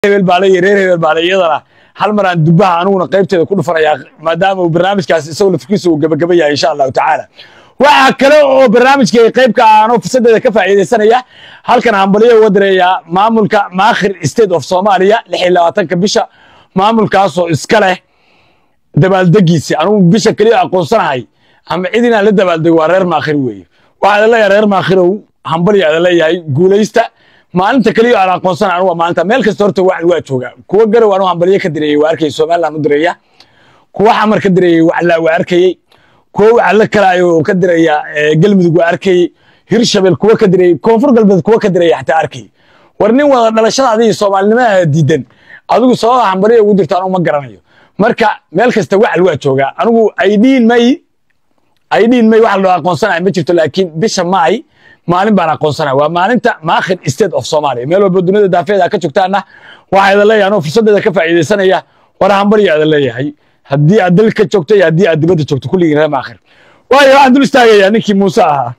hebel baa leeyahay reer hebel baa le iyadana hal mar aan dubaha aniguna qaybteeda ku dhufanayaa maadaama uu barnaamijkaas isagoo lafkiisa uu gabagaba yahay insha allahu tacaala waxaa kale oo barnaamijka qaybka aanoo fursadeeda ka faa'iidaysanaya halkan hambaliyo uga direeyaa maamulka maakhir state of soomaaliya lix iyo labaatanka bisha maamulkaasoo iska leh dabaaldegiisi anigu bisha keliya aqoonsanahay ama cid inaan la dabaaldego waa reer maakhir weeye waxaa leeyahay reer maakhirow hambaliya ada leeyahay guulaysta maalinta keliya aan aqoonsana anigu waa maalinta meel kasta horta waa waa jooga kuwa garow anigu hambaliyo ka direeyey waa arkayay somaliland u direeya kuwa xamar ka direeyey waclaa waa arkayey kuwa wacla kalaayo ka diraya galmudug waa arkayey hirshabel kuwa ka dirayey koonfur galbeed kuwa ka diraya xataa arkayey war nin wada dhalashada adiga soomaalinimada diidan adigu sababa hambaliya ugu dirto anigu ma garanayo marka meel kasta wacal waa joogaa anigu aydhiin may aydhiin may wax loo aqoonsanaya ma jirto laakiin bisha maay maalin baan aqoonsanaya waa maalinta maakhir state of somalia meel walba duniyada daafeeda ka joogtaana waxaa idan leeyahay anoo fursadeeda ka faa'iidaysanaya war hambaliya idan leeyahay haddii aad dal ka joogto iyo haddii aad dibadda joogto kulligiin reer maakhir waayo waxaan dul istaagayaa ninkii muuse ahaa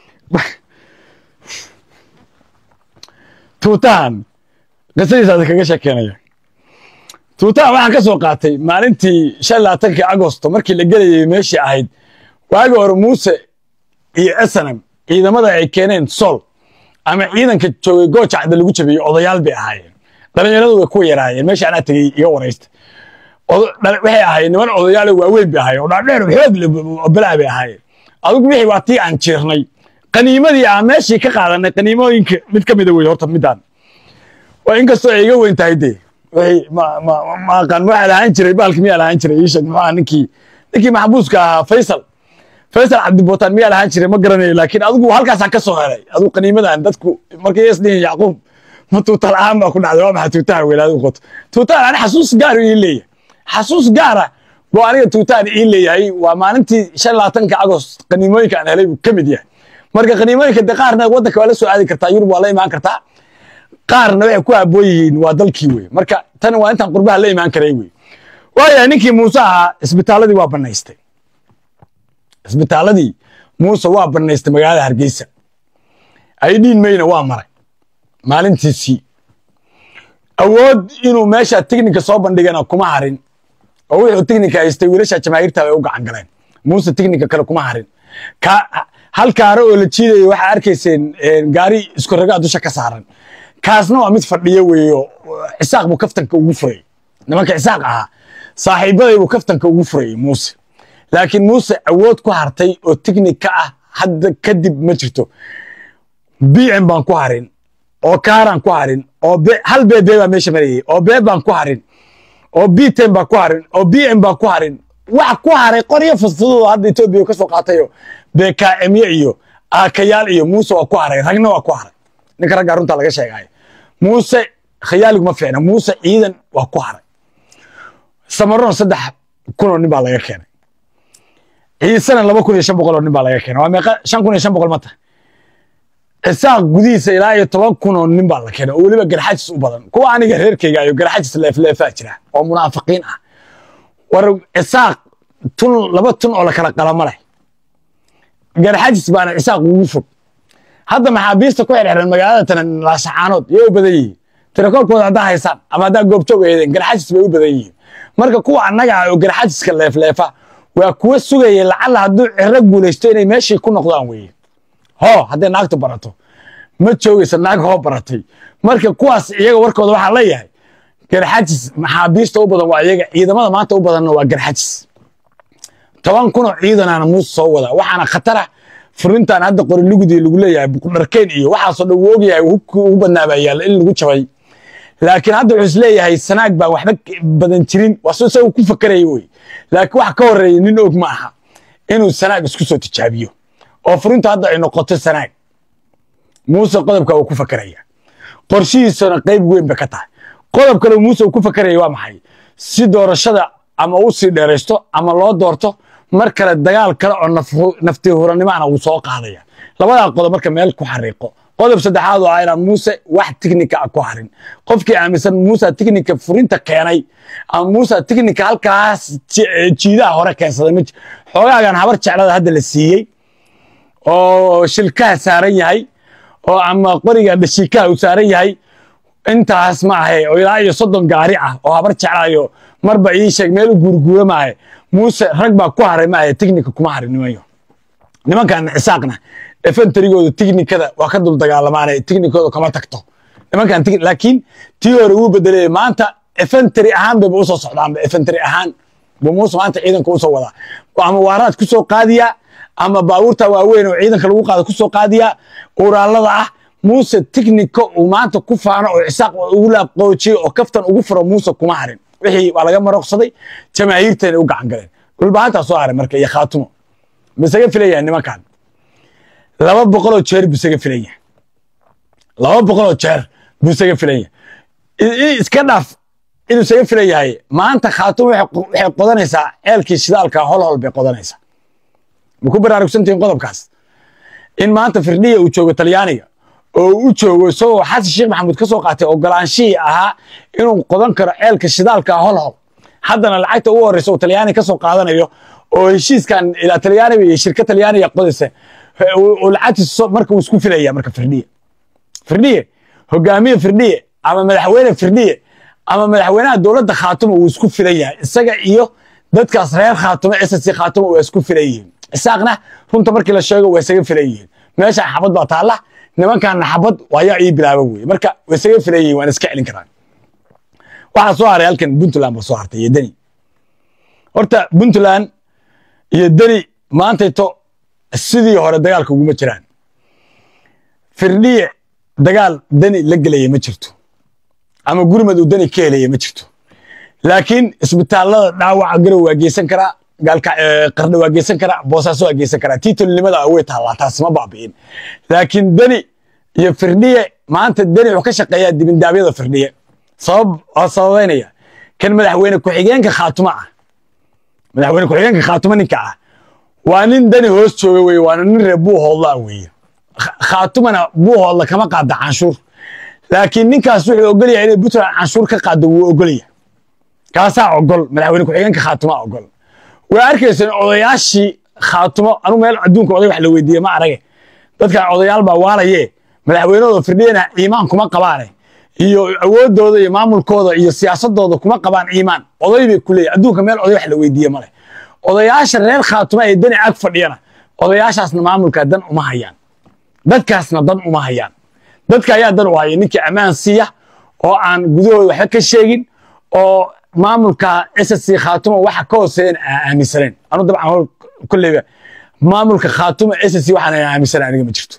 tuutahan qisadiisaas kaga sheekeynaya tuutahan waxaan ka soo qaatay maalintii shan labaatankii agosto markii la gelayay meeshii ahayd waagi hore muuse iyo esanam ciidamada ay keeneen sol ama ciidanka joogay goojacda lagu jabiyey odayaal bay ahaayeen dhalinyaradu way kuwa yaraayeen meesha anaa tegey iga waraysta waxay ahaayeen niman odayaal waaweyn bay ahaayeen oo dhaadheer xoog balaa bay ahaayeen adigu wixii waa tii aan jiirnay qaniimadii aan meeshii ka qaadanay qaniimooyinka mid ka mida wey horta midaan waa inkastoo ay iga weyn tahay dee ma aqaan waxaa lahaan jiray baalki miyaa lahaan jiray ii sheeg muxuu ninkii ninkii maxbuuska ahaa faysal faysal cabdibotaan miyaa lahaan jiray ma garanayo laakiin adigu halkaasaan ka soo helay adigu qaniimadan dadku markay isdhihin yacquub ma tuuta la'aan baa ku dhacday waa maxaa tuutahan weyn adigu qoto tuutahan ani xasuus gaar ii leeyahay xasuus gaara buu aniga tuutahan ii leeyahay waa maalintii shan labaatanka agost qaniimooyinka aan helay buu ka mid yahay marka qaniimooyinka de qaarna waddanka waa la soo aadi kartaa yurub waa la imaan kartaa qaarna waxay ku habboon yihiin waa dalkii wey marka tan waa intaan qurbaha la imaan karay wey waayahay ninkii muuse ahaa isbitaaladii waa banaystay isbitaaladii muuse waa banaystay magaalada hargeysa aydhiin mayna waa maray maalintiisii awood inuu meesha tiknika soo bandhigana kuma harin oo wuxuu tiknika haystay wiilasha jamaahiirta ay u gacan galeen muuse tiknika kale kuma harin hal kaaro oo la jiidayo waxaa arkayseen gaari isku ragaa dusha ka saaran kaasna waa mid fadhiyo weeyo cisaaq buu kaftanka ugu furay nimanka cisaaq ahaa saaxiibaday buu kaftanka ugu furayay muuse laakiin muuse awood ku hartay oo tiknika ah hadda kadib ma jirto bm baan ku harin oo kaaraan ku harin oo hal beebe baa meesha marayay oo bee baan ku harin oo bten baan ku harin oo bm baan ku harin wax ku haray qoryo fudfududoo hadda etoobiya ka soo qaatayo bkmye iyo aakayaal iyo muuse waa ku haray ragna waa ku haray ninka raggaa runtaa laga sheegaayo muuse khayaaliguma fiicna muuse ciidan waa ku haray samaroon saddex kunoo nin baa laga keenay ciisena laba kun iyo shan boqol oo nin baa laga keenay waa meeqa shan kun iyo shan boqol ma tahay cisaaq gudihiisa ilaa iyo toban kun oo nin baa la keenay oo weliba garxajis u badan kuwa aniga reerkeyga ayo garxajis leefleefaa jira oo munaafiqiin ah war cisaaq tun laba tun oo la kala qalama leh garxajis baana cisaaq ugu fog hadda maxaabiista ku xirxiran magaalada tan laasacaanood yay u badan yihiin tirakoolkooda haddaa haysaan ama haddaa goobjoog eedeen garxajis bay u badan yihiin marka kuwa annaga ah oo garxajiska leefleefa waa kuwa sugaya lacalla hadduu ciro guulaysto inay meeshii ku noqdaan weeye hoo hadday naagtu barato ma joogaysa naag hoo baratay marka kuwaas iyaga warkooda waxaa leeyahay garxajis maxaabiista u badan waa iyaga ciidamada maanta u badanna waa garxajis toban kunoo ciidanaana muuse soo wada waxaana khatara furintan hadda qori lugudii lagu leeyahay buqdharkeyn iyo waxaasoo dhan wuu ogyahay hubkii ugu badnaa baa yaalla in lagu jabay laakiin hadda wuxuu is leeyahay sanaag baan waxba badan jirin waa soo isagu ku fakaraya wey laakiin wax ka horreeya nin og ma aha inuu sanaag isku soo tijaabiyo oo furintu hadda ay noqoto sanaag muuse qodobka uu ku fakaraya qorshihiisana qayb weyn bay ka tahay qodob kale muuse uu ku fakaraya waa maxay si doorashada ama u sii dheeraysto ama loo doorto mar kale dagaal kale oo nafti huranimana wuu soo qaadaya labadaa qodob marka meel ku xariiqo qodob saddexaad oo ah inaan muuse wax tiknika ah ku harin qofkii aaminsan muuse tiknika furinta keenay ama muuse tiknika halkaas jiidaha hore keensaday ma xoogaagan habar jeclada hadda la siiyey oo shilkaha saaran yahay oo ama qoriga dhashiikaha uu saaran yahay intaas ma ahe oo ilaa iyo soddon gaari ah oo habar jeclaayo marba ii sheeg meel u guurguura maahe muuse rag baa ku haray maahe tignika kuma harin nimanyo nimankan cisaaqna efentarigooda tignikada waa ka dul dagaalamaane tignikooda kama tagto nimankan laakiin tii hore wuu bedelay maanta efentary ahaan bayba usoo socdaanba efentary ahaan buu muuse maanta ciidanka usoo wadaa ama waaraad ku soo qaadiyaa ama baabuurta waaweyn oo ciidanka lagu qaado ku soo qaadiyaa uraalada ah muuse tignika uu maanta ku faano oo cisaaq ugu laaqoojiyey oo kaftan ugu furo muuse kuma harin wixii waa laga maroqsaday jamaahiirteena u gacan galeen dhulbahantaa soo haray marka iyo khaatumo bisaga filayaa nimankan laba boqoloo jeer buu isaga filaya laba boqoloo jeer buu isaga filaya iska dhaaf inuu isaga filan yahay maanta khaatumo waxay qodanaysaa ceelkii shidaalka hol hol bay qodanaysaa ma ku baraarugsantihiin qodobkaas in maanta firdhiya uu joogo talyaaniga oo u joogo isagoo xasan sheekh maxamuud ka soo qaatay ogolaanshihii ahaa inuu qodan karo ceelka shidaalka hol hol haddana lacagta ugu horreysa uu talyaani ka soo qaadanayo oo heshiiskan ilaa talyaaniga iyo shirka talyaaniga qodaysa uu lacagtiisa marka uu isku filaya marka firdhiye firdhiye hogaamiye firdhiye ama madaxweyne firdhiye ama madaxweynaha dowladda khaatumo uu isku filan yahay isaga iyo dadkaas reer khaatumo ssc khaatumo waa isku filan yihiin isaaqna runta markii la sheego waa isaga filan yihiin meesha xabad baa taalla nimankaana xabad waayaa ii bilaaba weye marka waa isaga filan yihiin waan iska celin karaan waxaa soo haray halkan puntland baa soo hartay iyo deni horta puntland iyo deni maantayto sidii hore dagaalka uguma jiraan firdhiye dagaal deni la gelaya ma jirto ama gurmad uu deni ka helaya ma jirto laakiin isbitaallada dhaawaca garow waa geysan karaa gaalka qarna waa geysan karaa boosaaso waa geysan karaa tiitolinimada way taallaa taasi ma baabi'in laakiin deni iyo firdhiye maanta deni wuxuu ka shaqeeyaa dibindaabyada firdhiye sabab waa sababaynaya kan madaxweyne ku-xigeenka khaatuma ah madaxweyne ku-xigeenka khaatuma ninka ah waa nin dani hoos jooga weye waana nin reer buuhoodla weeye khaatumana buuhoodla kama qaada canshuur laakiin ninkaas wuxuu ogolyahay inay puntland canshuur ka qaado wuu ogolya kaasaa ogol madaxweyne ku-xigeenka khaatuma ogol waa arkayseen odayaashii khaatumo anu meel adduunka oday wax la weydiiye ma arage dadkan odayaal baa waalaye madaxweynahooda firdhiyana iimaan kuma qabaane iyo awoodooda iyo maamulkooda iyo siyaasadooda kuma qabaan iimaan oday bay ku leeyahy adduunka meel oday wax la weydiiye male odayaasha reer khaatuma ee dani ag fadhiyana odayaashaasna maamulka dan uma hayaan dadkaasna dan uma hayaan dadka ayaa dan u haya ninkii ammaan siiya oo aan gudahooda waxba ka sheegin oo maamulka ssc khaatuma waxa ka hooseeyan aan aaminsanayn anu dabcan hol kolleyba maamulka khaatuma ssc waxaan aaminsanayn aniga ma jirto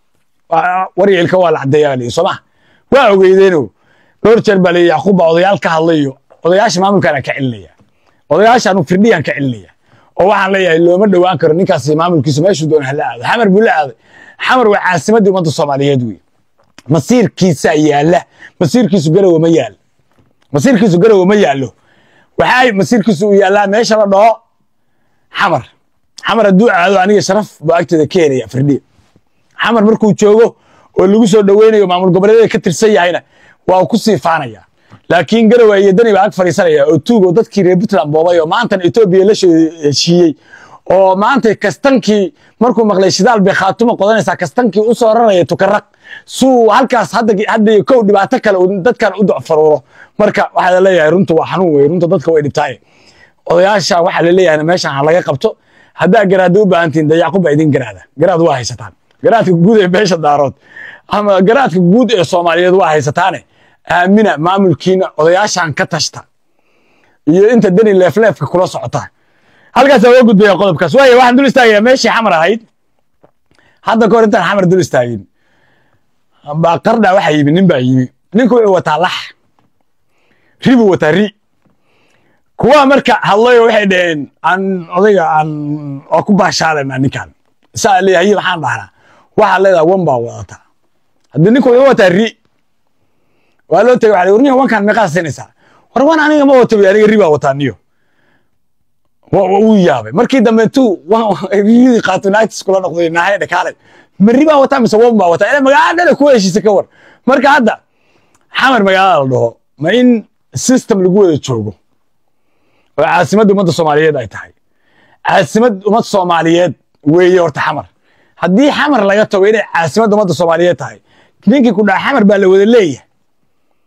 waryicilka waa la caddeeyaa leeyi soo maha waa ogeydeeno dhowr jeer baa leeyi yacquub baa odayaal ka hadlayo odayaasha maamulkaan ka celinaya odayaasha anu firdhiyaan ka celinaya oo waxaan leeyahay looma dhowaan karo ninkaas maamulkiisu meeshuu doona hala aado xamar buu la aaday xamar waa caasimaddii ummadda soomaaliyeed wey masiirkiisaa yaalla masiirkiisu garowe ma yaal masiirkiisu garowe ma yaallo waxaa masiirkiisu u yaallaa meesha la dhaho xamar xamar hadduu aado aniga sharaf buu agteeda ka helaya firdhiya xamar markuu joogo oo lagu soo dhoweynayo maamul goboleedyada ka tirsan yahayna waa ku sii faanaya laakiin garowe iyo dani baa ag fadhiisanaya oo tuug oo dadkii reer puntland boobay oo maantan etoobiya la heshiiyey oo maanta kastankii markuu maqlay shidaal bay khaatumo qodanaysaa kastankii u soo raraya tukaraq suu halkaas hadda kow dhibaato kale dadkan u docfaruuro marka waxaa leeyahay runta waa xanuun wey runta dadka way dhibtaaye odayaasha waxaa laleeyahay meeshan ha laga qabto haddaa garaada u baahantihin de yacquub baa idin garaada garaad waa haysataan garaadka guud ee beesha daarood ama garaadka guud ee soomaaliyeed waa haysataane aamina maamulkiina odayaashan ka tashta iyo inta deni leefleefka kula socota halkaas waa gudbaya qodobkaas waaya waxaan dul istaagayaa meeshii xamar ahayd hadda kahor intaan xamar dul istaagin baa qardha waxaa yimi nin baa yimi ninku wuxuu wataa lax ri buu wataa ri kuwa marka hadlayo waxay dhaheen aan odayga aan oo ku baashaalana ninkan saa leeyahay maxaan dhahnaa waxaa leedahay wan baa wadataa haddii ninku wuxuu wataa ri waa loo tegay waxa warniya wankan meeqaa siinaysaa war wan aniga ma wato aniga ri baa wataa niyo wuu yaabay markii dambe intuu riyadii qaato naagtis kula noqday naahay dhakaale ma ri baa wataa mise wan baa wataa ila magaalada dhale ku heshiisa ka war marka hadda xamar magaalada la dhaho ma in system lagu wada joogo oo caasimadda ummadda soomaaliyeed ay tahay caasimad ummad soomaaliyeed weeye horta xamar haddii xamar laga tago inay caasimadda ummadda soomaaliyeed tahay ninkii ku dhaca xamar baa la wada leeyahay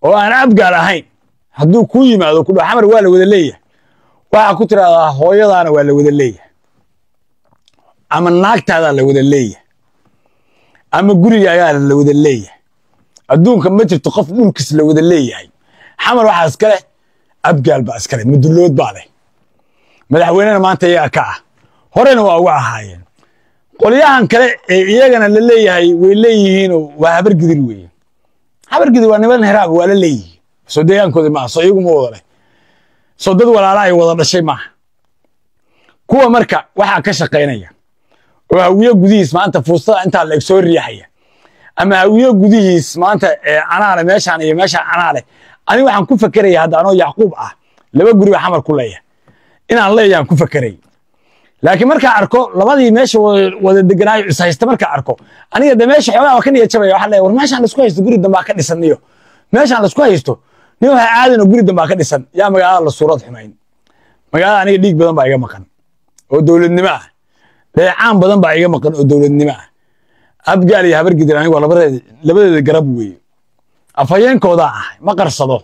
oo aan abgaal ahayn hadduu kuu yimaado ku dhaho xamar waa la wada leeyahay waxaa ku tidhahdaa hooyadaana waa la wada leeyahay ama naagtaadaa la wada leeyahay ama gurigaagaa la wada leeyahay adduunka ma jirto qof dhulkiis la wada leeyahay xamar waxaa iska leh abgaal baa iska leh madulood baa leh madaxweynena maanta iyaga ka ah horena waa uga ahaayeen qolyahan kale ee iyagana la leeyahay way leeyihiinoo waa habargidir weeye habargidir waa niman heraab waa la leeyihiin soo deegaankoodi maaha soo iyagu ma wada leh soo dad walaala ay wada dhashay maaha kuwa marka waxaa ka shaqaynaya oo hawiye gudihiis maanta fuustada intaa la eg soo riixaya ama hawiye gudihiis maanta anaale meeshaan iyo meeshaan anaale aniga waxaan ku fakeraya hadda anoo yacquub ah laba guri baa xamar ku leeyahay inaan leeyaan ku fakeray laakiin markaa arko labadii meesha wada deganaayo is haysta markaa arko aniga de meesha xoogaa waa ka niya jabaya waxaa leeyahay war meeshaan laisku haysto guri dambaa ka dhisan niyo meeshaan laisku haysto nin waxa aadanoo guri dambaa ka dhisan yaa magaalada la suurad xumayn magaalada aniga dhiig badan baa iga maqan oo dowladnimo ah dheecaan badan baa iga maqan oo dowladnimo ah abgaal iyo habargidir anigu labadeeda labadeeda garab weeye afhayeenkoodaa ah ma qarsado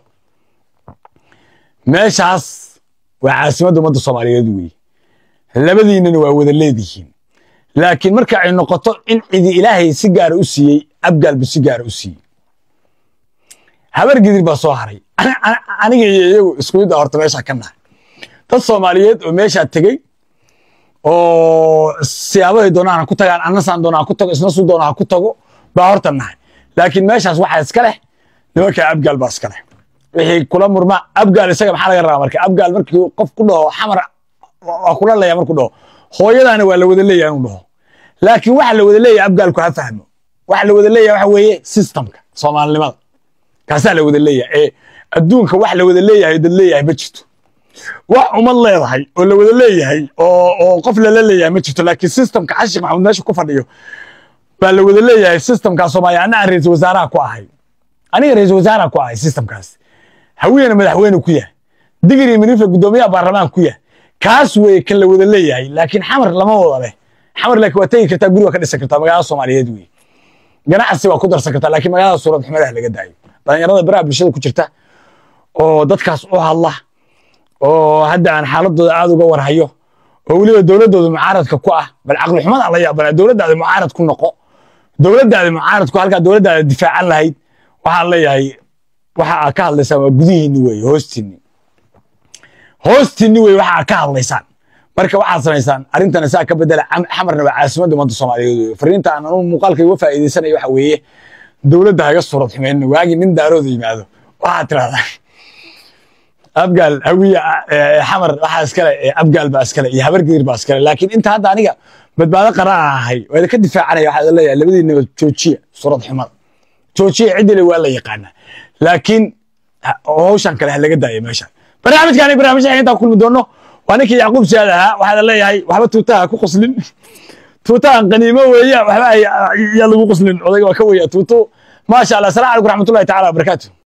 meeshaas waa caasimadda ummadda soomaaliyeed weeye labadiinana waa wada leedihiin laakiin marka ay noqoto in cidi ilaahay si gaara u siiyey abgaalbu si gaara u siiyey habargidir baa soo haray aniga iyo iyagu isku mid a horta meeshaa ka nahay dad soomaaliyeed oo meeshaa tegey oo siyaabahay doonaan ha ku tagaan annasaan doona ha ku tago isna suu doona ha ku tago baa horta nahay laakiin meeshaas waxaa iska leh nimankaa abgaal baa iska leh wixii kula murma abgaal isaga maxaa laga rabaa marka abgaal markii qof ku dhaho xamar waa kula leeya markuu dhaho hooyadaana waa la wada leeyahay inuu dhaho laakiin waxa la wada leeyahay abgaalku ha fahmo waxa la wada leeyahay waxa weeye systemka soomaalinimada kaasaa la wada leeyahay ee adduunka wax la wada leeyahay dad leeyahay ma jirto wax umad leedahay oo la wada leeyahay oo oo qof lala leeyahay ma jirto laakiin systemka xashik maxamuud meesha ku fadhiyo baa la wada leeyahay systemkaa soomaaliya anna aan ra-iisul wasaaraha ku ahay aniga ra-iisul wasaaraha ku ahay systemkaas hawiyena madaxweyne ku yahay digri minifa guddoomiyaha baarlamaan ku yahay kaas weeye kan la wada leeyahay laakiin xamar lama wada leh xamar laakiin waa tegi kartaa guri waa ka dhisan kartaa magaalada soomaaliyeed weeye ganacsi waa ku darsan kartaa laakiin magaalada suurad xumadaha laga daayo dhalinyarada baraha bulshada ku jirta oo dadkaas u hadla oo hadda aan xaaladooda aad uga warhayo oo weliba dowladooda mucaaradka ku ah bal caqli xumada la yaabana dowladdaada mucaarad ku noqo dowladdaada mucaarad ku halkaa dowladdaada difaacan lahayd waxaan leeyahay waxa aad ka hadlaysaan waa gudihiinni weeye hoostiinni hoostiinni weeye waxa aad ka hadlaysaan marka waxaad samaysaan arrintana saa ka bedela xamarna waa caasimadda ummadda soomaaliyeed weye fariinta aan anugu muuqaalka uga faa'iidaysanayo waxa weeye dowladda haga suurad xumeyn waagii nin daarooda yimaado waxaad tirahdaa abgaal hawiya xamar waxaa iskale abgaal baa iskale iyo habargidir baa iskale laakiin inta hadda aniga badbaado qaraa ahay waa idinka difaacanaya waxaa leeyahay labadiinaba joojiya suurad xumada joojiya ciddile waa la yaqaanaa laakiin hawshan kale ha laga daaya meesha barnaamijkaani barnaamijka intaan kulmi doono waa ninkii yacquub siyaad ahaa waxaa leeyahay waxba tuutaha ku qoslin tuutahan qaniimo weeya waxba yaa lagu qoslin odayga waa ka weya tuuto maasha allah asalamu calaykum raxmatullahi tacala wabarakaatu